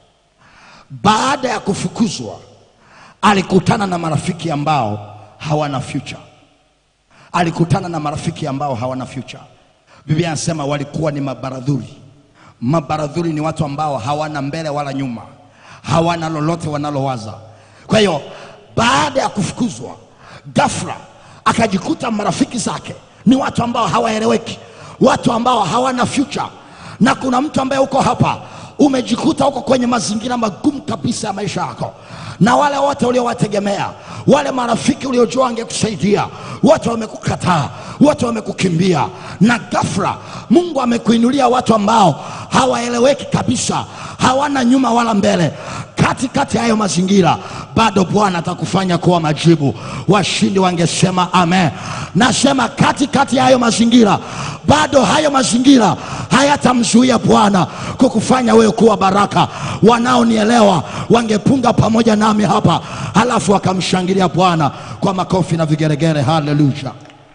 [SPEAKER 3] baada ya kufukuzwa, alikutana na marafiki ambao hawana future.
[SPEAKER 4] alikutana na marafiki ambao hawana future. Biblia inasema walikuwa ni mabaradhuri. Mabaradhuri ni watu ambao hawana mbele wala nyuma, hawana lolote wanalowaza. Kwa hiyo baada ya kufukuzwa, ghafla akajikuta marafiki zake ni watu ambao hawaeleweki, watu ambao hawana future. Na kuna mtu ambaye uko hapa umejikuta uko kwenye mazingira magumu kabisa ya maisha yako, na wale wote uliowategemea, wale marafiki uliojua wangekusaidia, wote wamekukataa, wote wamekukimbia, na ghafla Mungu amekuinulia watu ambao hawaeleweki kabisa, hawana nyuma wala mbele. Katikati ya hayo mazingira, bado Bwana atakufanya kuwa majibu. Washindi wangesema amen. Nasema katikati ya hayo mazingira, bado hayo mazingira hayatamzuia Bwana kukufanya wewe kuwa baraka. Wanaonielewa wangepunga pamoja nami hapa, halafu wakamshangilia Bwana kwa makofi na vigeregere. Haleluya!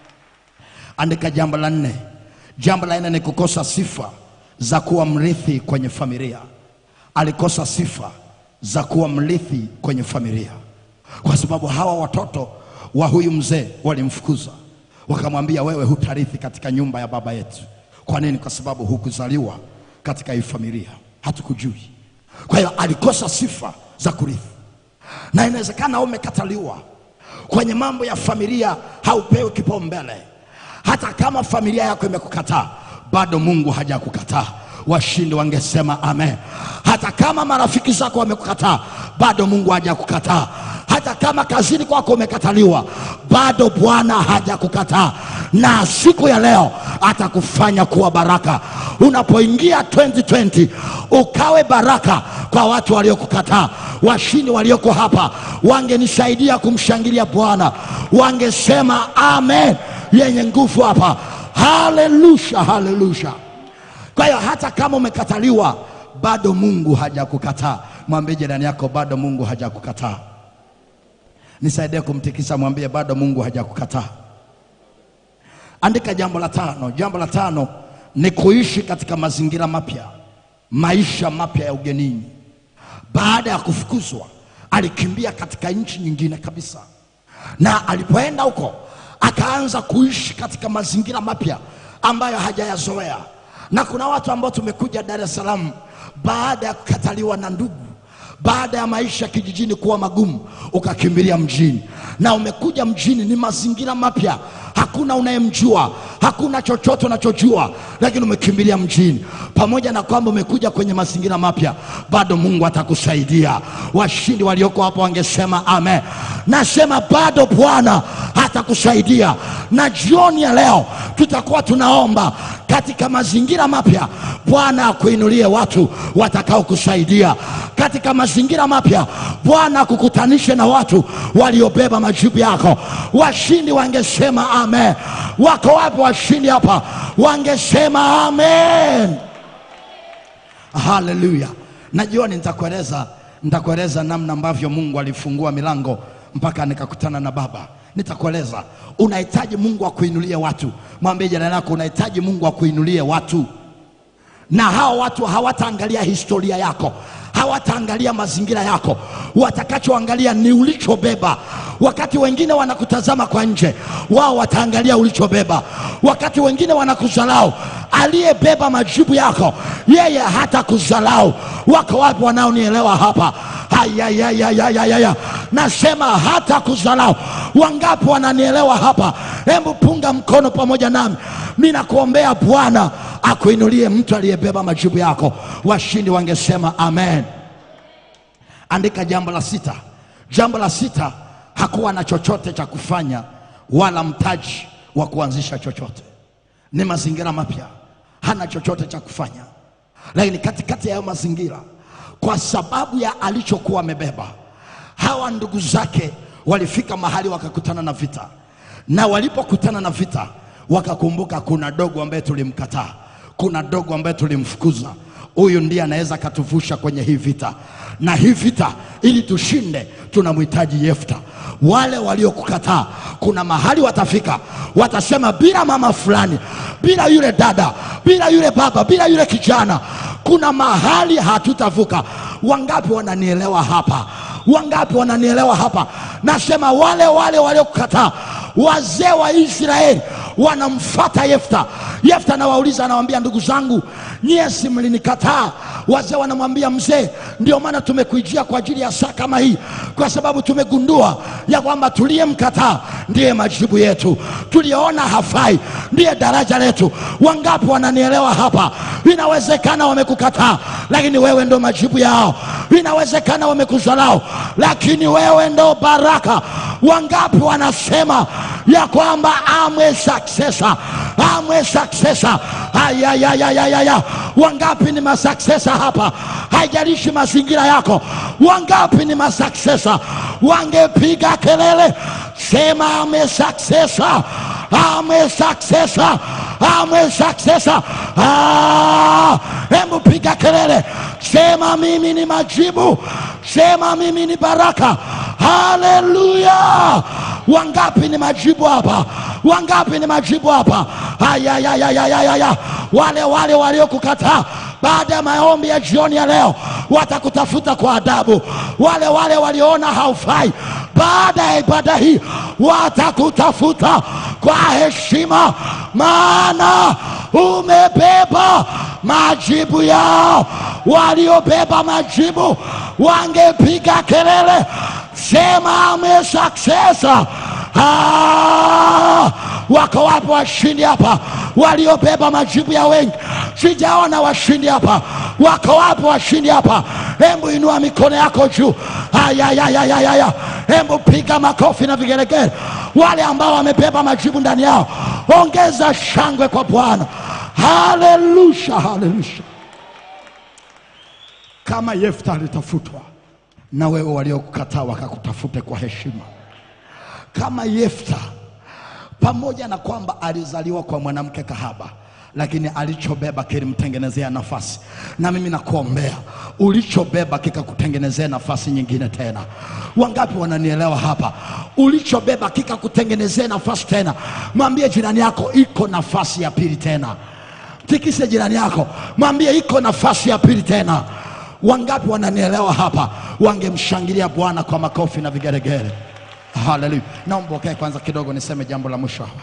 [SPEAKER 4] Andika jambo la nne. Jambo la nne ni kukosa sifa za kuwa mrithi kwenye familia. Alikosa sifa za kuwa mrithi kwenye familia, kwa sababu hawa watoto wa huyu mzee walimfukuza, wakamwambia wewe hutarithi katika nyumba ya baba yetu. Kwa nini? Kwa sababu hukuzaliwa katika hii familia, hatukujui. Kwa hiyo alikosa sifa za kurithi, na inawezekana umekataliwa kwenye mambo ya familia, haupewi kipaumbele. Hata kama familia yako imekukataa, bado Mungu hajakukataa. Washindi wangesema amen. Hata kama marafiki zako wamekukataa, bado Mungu hajakukataa. Hata kama kazini kwako umekataliwa, bado Bwana hajakukataa, na siku ya leo atakufanya kuwa baraka. Unapoingia 2020 ukawe baraka kwa watu waliokukataa. Washindi walioko hapa wangenisaidia kumshangilia Bwana, wangesema amen yenye nguvu hapa. Haleluya, haleluya. Kwa hiyo hata kama umekataliwa, bado Mungu hajakukataa. Mwambie jirani yako, bado Mungu hajakukataa. Nisaidie kumtikisa, mwambie bado Mungu hajakukataa. Andika jambo la tano. Jambo la tano ni kuishi katika mazingira mapya, maisha mapya ya ugenini. Baada ya kufukuzwa, alikimbia katika nchi nyingine kabisa, na alipoenda huko akaanza kuishi katika mazingira mapya ambayo hajayazoea. Na kuna watu ambao tumekuja Dar es Salaam baada ya kukataliwa na ndugu, baada ya maisha kijijini kuwa magumu, ukakimbilia mjini, na umekuja mjini, ni mazingira mapya, hakuna unayemjua, hakuna chochote unachojua, lakini umekimbilia mjini. Pamoja na kwamba umekuja kwenye mazingira mapya, bado Mungu atakusaidia. Washindi walioko hapo wangesema amen. Nasema bado Bwana atakusaidia, na jioni ya leo tutakuwa tunaomba katika mazingira mapya, Bwana akuinulie watu watakaokusaidia katika mazingira mapya. Bwana akukutanishe na watu waliobeba majibu yako. Washindi wangesema amen. Wako wapi washindi hapa? Wangesema amen. Haleluya. Na jioni nitakueleza nitakueleza namna ambavyo Mungu alifungua milango mpaka nikakutana na Baba. Nitakueleza unahitaji Mungu akuinulie watu. Mwambie jirani yako unahitaji Mungu akuinulie watu, na hao watu hawataangalia historia yako, hawataangalia mazingira yako, watakachoangalia ni ulichobeba. Wakati wengine wanakutazama kwa nje, wao wataangalia ulichobeba. Wakati wengine wanakuzalau, aliyebeba majibu yako yeye hata kuzalau. Wako wapi wanaonielewa hapa? Hayayayayayaya, nasema hata kuzalau. Wangapi wananielewa hapa? Hebu punga mkono pamoja nami, mi nakuombea Bwana akuinulie mtu aliyebeba majibu yako. Washindi wangesema amen. Andika jambo la sita. Jambo la sita, hakuwa na chochote cha kufanya wala mtaji wa kuanzisha chochote. Ni mazingira mapya, hana chochote cha kufanya, lakini katikati ya hayo mazingira, kwa sababu ya alichokuwa amebeba, hawa ndugu zake walifika mahali wakakutana na vita, na walipokutana na vita wakakumbuka, kuna dogo ambaye tulimkataa, kuna dogo ambaye tulimfukuza huyu ndiye anaweza akatuvusha kwenye hii vita, na hii vita ili tushinde, tunamhitaji Yefta. Wale waliokukataa, kuna mahali watafika, watasema bila mama fulani, bila yule dada, bila yule baba, bila yule kijana, kuna mahali hatutavuka. Wangapi wananielewa hapa? Wangapi wananielewa hapa? Nasema wale wale waliokukataa wazee wa israeli wanamfata yefta yefta anawauliza anawambia ndugu zangu nyie si mlinikataa wazee wanamwambia mzee ndio maana tumekuijia kwa ajili ya saa kama hii kwa sababu tumegundua ya kwamba tuliyemkataa ndiye majibu yetu tuliyoona hafai ndiye daraja letu wangapi wananielewa hapa inawezekana wamekukataa lakini wewe ndo majibu yao inawezekana wamekuzalau lakini wewe ndo baraka wangapi wanasema ya kwamba amwe successor amwe successor ayayayayaya wangapi ni masuccessor hapa haijalishi mazingira yako wangapi ni masuccessor wangepiga kelele sema ame successor ame successor ame successor Ah, hebu piga kelele sema mimi ni majibu sema mimi ni baraka haleluya wangapi ni majibu hapa wangapi ni majibu hapa ayayayayayaya wale wale waliokukataa baada ya maombi ya jioni ya leo watakutafuta kwa adabu wale wale walioona haufai baada ya ibada hii watakutafuta kwa heshima maana umebeba majibu yao waliobeba majibu wangepiga kelele sema ame successor Ah, wako wapi washindi hapa waliobeba majibu ya wengi sijaona washindi hapa wako wapi washindi hapa hembu inua mikono yako juu ayayayayaya hembu piga makofi na vigelegele wale ambao wamebeba majibu ndani yao ongeza shangwe kwa bwana halelusha halelusha kama yefta alitafutwa na wewe waliokukataa wakakutafute kwa heshima kama Yefta, pamoja na kwamba alizaliwa kwa mwanamke kahaba, lakini alichobeba kilimtengenezea nafasi. Na mimi nakuombea ulichobeba kikakutengenezea nafasi nyingine tena. Wangapi wananielewa hapa? Ulichobeba kikakutengenezea nafasi tena. Mwambie jirani yako, iko nafasi ya pili tena. Tikise jirani yako, mwambie iko nafasi ya pili tena. Wangapi wananielewa hapa? Wangemshangilia Bwana kwa makofi na vigelegele. Haleluya. Naomba ukae kwanza kidogo niseme jambo la mwisho hapa.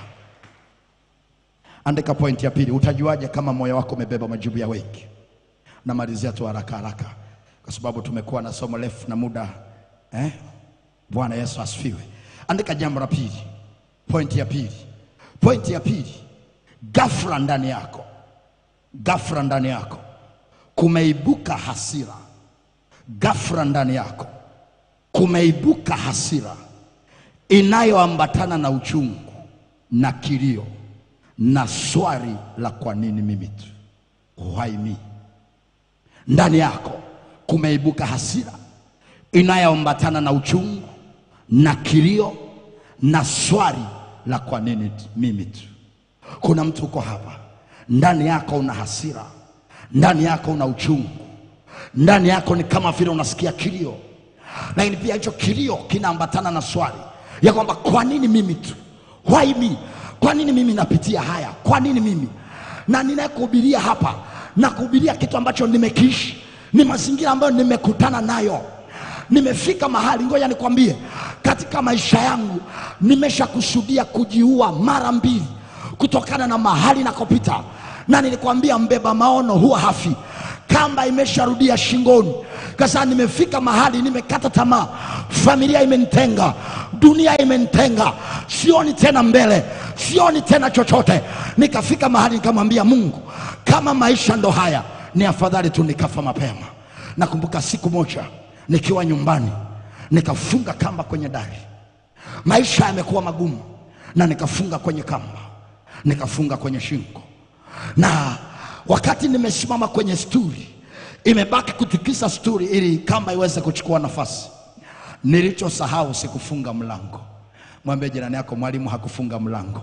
[SPEAKER 4] Andika pointi ya pili. Utajuaje kama moyo wako umebeba majibu ya wengi? Namalizia tu haraka haraka, kwa sababu tumekuwa na somo refu na muda eh? Bwana Yesu asifiwe. Andika jambo la pili, pointi ya pili. Pointi ya pili, ghafla ndani yako, ghafla ndani yako kumeibuka hasira. Ghafla ndani yako kumeibuka hasira inayoambatana na uchungu na kilio na swali la kwa nini mimi tu why me ndani yako kumeibuka hasira inayoambatana na uchungu na kilio na swali la kwa nini tu- mimi tu kuna mtu uko hapa ndani yako una hasira ndani yako una uchungu ndani yako ni kama vile unasikia kilio lakini pia hicho kilio kinaambatana na swali ya kwamba kwa nini mimi tu why me kwa nini mimi napitia haya kwa nini mimi na ninayekuhubiria hapa na kuhubiria kitu ambacho nimekiishi ni mazingira ambayo nimekutana nayo nimefika mahali ngoja nikwambie katika maisha yangu nimeshakusudia kujiua mara mbili kutokana na mahali nakopita na nilikwambia mbeba maono huwa hafi kamba imesharudia shingoni kasa nimefika mahali nimekata tamaa familia imenitenga dunia imenitenga sioni tena mbele sioni tena chochote nikafika mahali nikamwambia mungu kama maisha ndo haya ni afadhali tu nikafa mapema nakumbuka siku moja nikiwa nyumbani nikafunga kamba kwenye dari maisha yamekuwa magumu na nikafunga kwenye kamba nikafunga kwenye shingo na wakati nimesimama kwenye sturi imebaki kutikisa sturi ili kamba iweze kuchukua nafasi nilichosahau sikufunga mlango mwambie jirani yako mwalimu hakufunga mlango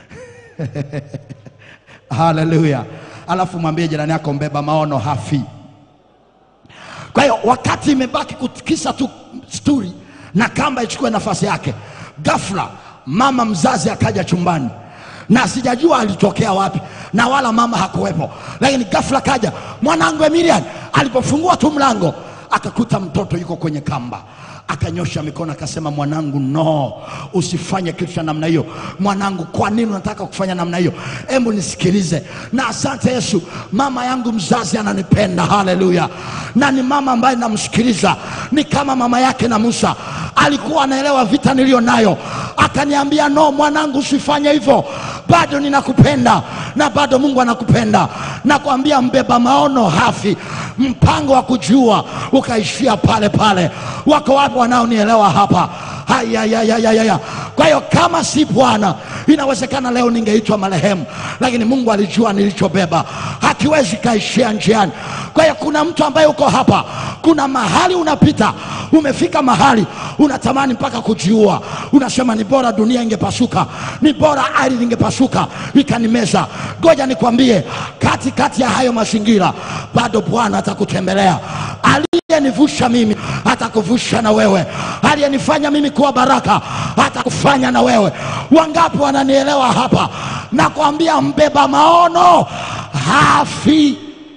[SPEAKER 4] haleluya alafu mwambie jirani yako mbeba maono hafi kwa hiyo wakati imebaki kutikisa tu sturi na kamba ichukue nafasi yake ghafla mama mzazi akaja chumbani na sijajua alitokea wapi na wala mama hakuwepo lakini ghafla kaja mwanangu emilian alipofungua tu mlango akakuta mtoto yuko kwenye kamba akanyosha mikono akasema, mwanangu, no, usifanye kitu cha namna hiyo. Mwanangu, kwa nini unataka kufanya namna hiyo? Hebu nisikilize. Na asante Yesu, mama yangu mzazi ananipenda, haleluya, na ni mama ambaye namsikiliza, ni kama mama yake na Musa, alikuwa anaelewa vita niliyo nayo, akaniambia no, mwanangu, usifanye hivyo, bado ninakupenda na bado Mungu anakupenda. Nakwambia mbeba maono hafi, mpango wa kujua ukaishia pale pale. Wako wapi wanaonielewa hapa? Hayayayayaya. Kwa hiyo kama si Bwana, inawezekana leo ningeitwa marehemu, lakini Mungu alijua nilichobeba, hakiwezi kaishia njiani. Kwa hiyo kuna mtu ambaye uko hapa, kuna mahali unapita, umefika mahali unatamani mpaka kujiua, unasema ni bora dunia ingepasuka, ni bora ardhi ingepasuka ikanimeza. Ngoja nikwambie, katikati ya hayo mazingira bado Bwana atakutembelea. Aliyenivusha mimi atakuvusha na wewe, aliyenifanya mimi kuwa baraka atakufanya na wewe. Wangapi wananielewa hapa? Nakwambia mbeba maono hafi.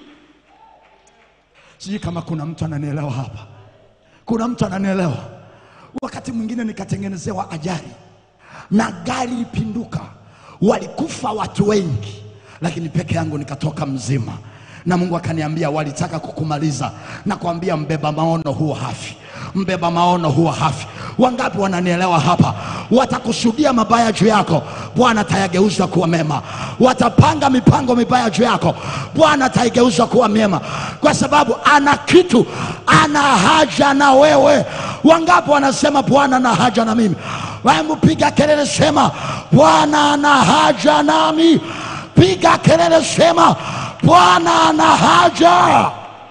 [SPEAKER 4] Sijui kama kuna mtu ananielewa hapa. Kuna mtu ananielewa? Wakati mwingine nikatengenezewa ajali na gari lipinduka, walikufa watu wengi, lakini peke yangu nikatoka mzima, na Mungu akaniambia walitaka kukumaliza. Nakwambia mbeba maono huwa hafi, mbeba maono huwa hafi. Wangapi wananielewa hapa? Watakusudia mabaya juu yako, Bwana atayageuza kuwa mema. Watapanga mipango mibaya juu yako, Bwana ataigeuza kuwa mema, kwa sababu ana kitu, ana haja na wewe. Wangapi wanasema Bwana ana haja na mimi? Hebu piga kelele, sema Bwana ana haja nami. Piga kelele, sema Bwana ana haja.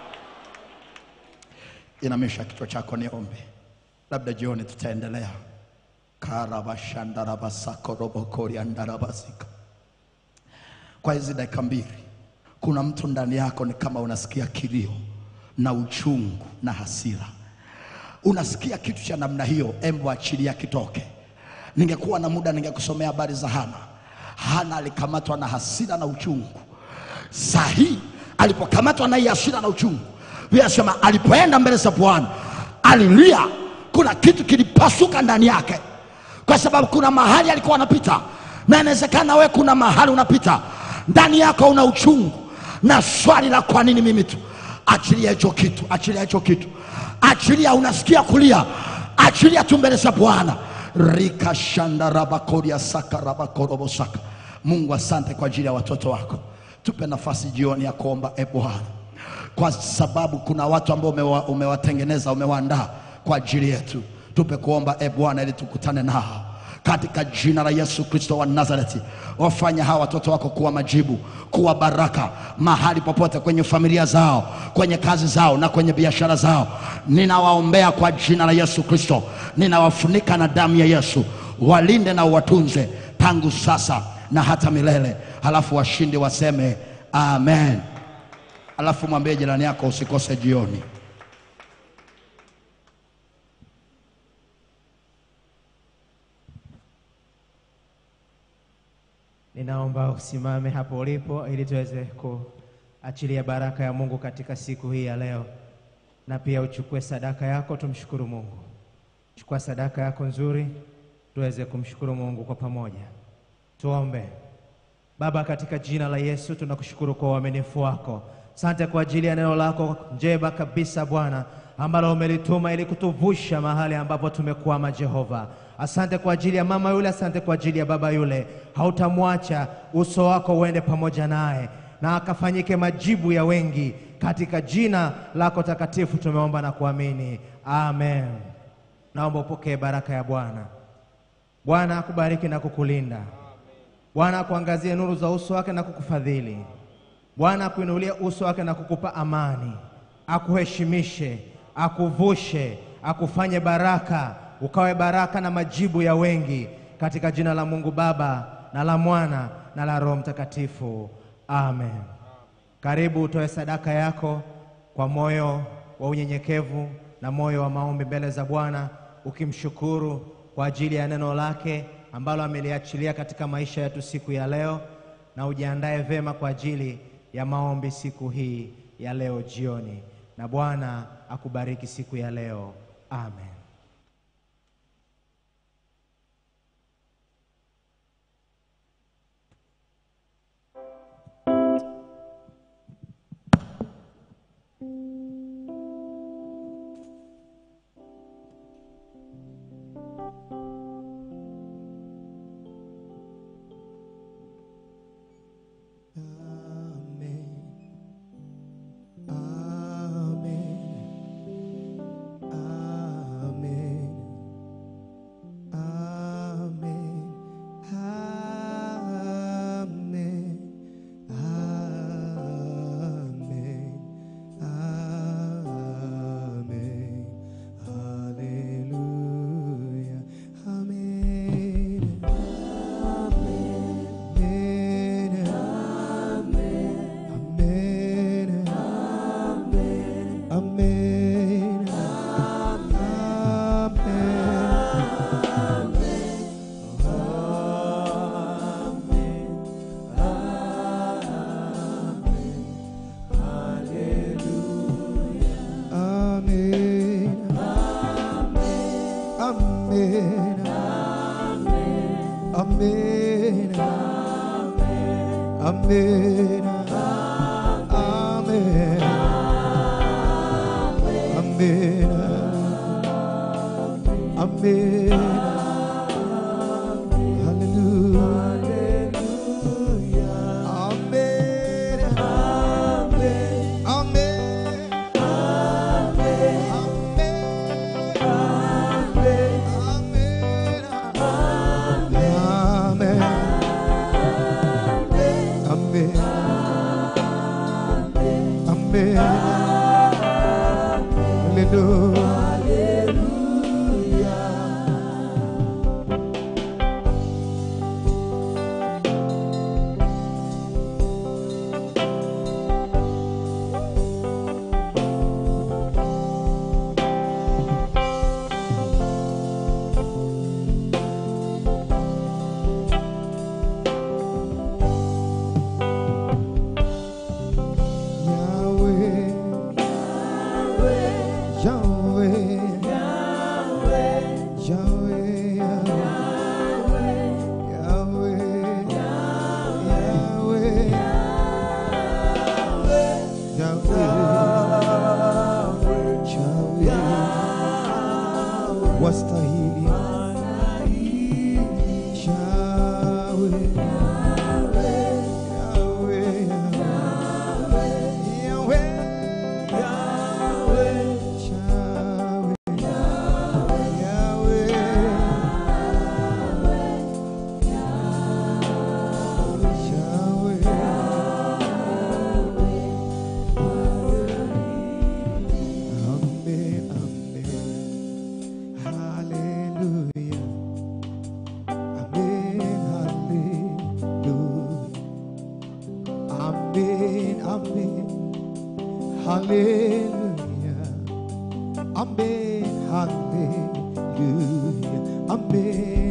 [SPEAKER 4] Inamisha kichwa chako, niombe. Labda jioni tutaendelea. karabashandarabasakorobokoryandarabasika kwa hizi dakika mbili, kuna mtu ndani yako ni kama unasikia kilio na uchungu na hasira unasikia kitu cha namna hiyo, embo achilia kitoke. Ningekuwa na muda ningekusomea habari za Hana. Hana alikamatwa na hasira na uchungu. Sahi alipokamatwa na hii hasira na uchungu, Biblia inasema alipoenda mbele za Bwana alilia, kuna kitu kilipasuka ndani yake, kwa sababu kuna mahali alikuwa anapita, na inawezekana wewe kuna mahali unapita ndani yako una uchungu na swali la kwa nini mimi tu. Achilia hicho kitu, achilia hicho kitu achilia unasikia kulia achilia tu mbele za bwana rikashandarabakoria sakarabakorobosaka mungu asante kwa ajili ya watoto wako tupe nafasi jioni ya kuomba e bwana kwa sababu kuna watu ambao umewa, umewatengeneza umewaandaa kwa ajili yetu tupe kuomba e bwana ili tukutane nao katika jina la Yesu Kristo wa Nazareti, wafanya hawa watoto wako kuwa majibu, kuwa baraka mahali popote, kwenye familia zao, kwenye kazi zao na kwenye biashara zao. Ninawaombea kwa jina la Yesu Kristo, ninawafunika na damu ya Yesu, walinde na uwatunze tangu sasa na hata milele. Halafu washindi waseme amen. Halafu mwambie jirani yako usikose jioni.
[SPEAKER 5] Ninaomba usimame hapo ulipo ili tuweze kuachilia baraka ya Mungu katika siku hii ya leo, na pia uchukue sadaka yako, tumshukuru Mungu. Chukua sadaka yako nzuri, tuweze kumshukuru Mungu kwa pamoja. Tuombe. Baba, katika jina la Yesu tunakushukuru kwa uaminifu wako. Asante kwa ajili ya neno lako njema kabisa Bwana, ambalo umelituma ili kutuvusha mahali ambapo tumekwama. Jehova, asante kwa ajili ya mama yule, asante kwa ajili ya baba yule. Hautamwacha, uso wako uende pamoja naye na akafanyike majibu ya wengi. Katika jina lako takatifu tumeomba na kuamini, amen. Naomba upokee baraka ya Bwana. Bwana akubariki na kukulinda. Bwana akuangazie nuru za uso wake na kukufadhili. Bwana akuinulie uso wake na kukupa amani, akuheshimishe, akuvushe, akufanye baraka, ukawe baraka na majibu ya wengi, katika jina la Mungu Baba na la Mwana na la Roho Mtakatifu, amen. Karibu utoe sadaka yako kwa moyo wa unyenyekevu na moyo wa maombi mbele za Bwana, ukimshukuru kwa ajili ya neno lake ambalo ameliachilia katika maisha yetu siku ya leo, na ujiandae vema kwa ajili ya maombi siku hii ya leo jioni, na Bwana akubariki siku ya leo. Amen.
[SPEAKER 6] Amen. Amen. Amen. Amen. Hallelujah. Amen. Amen. Amen. Amen. Amen. Amen. Hallelujah. Yahweh, Yahweh, Yahweh, Yahweh, Yahweh, Yahweh, Yahweh, wastahili Yahweh, Yahweh, Amen, amen. Hallelujah. Amen. Hallelujah. Amen.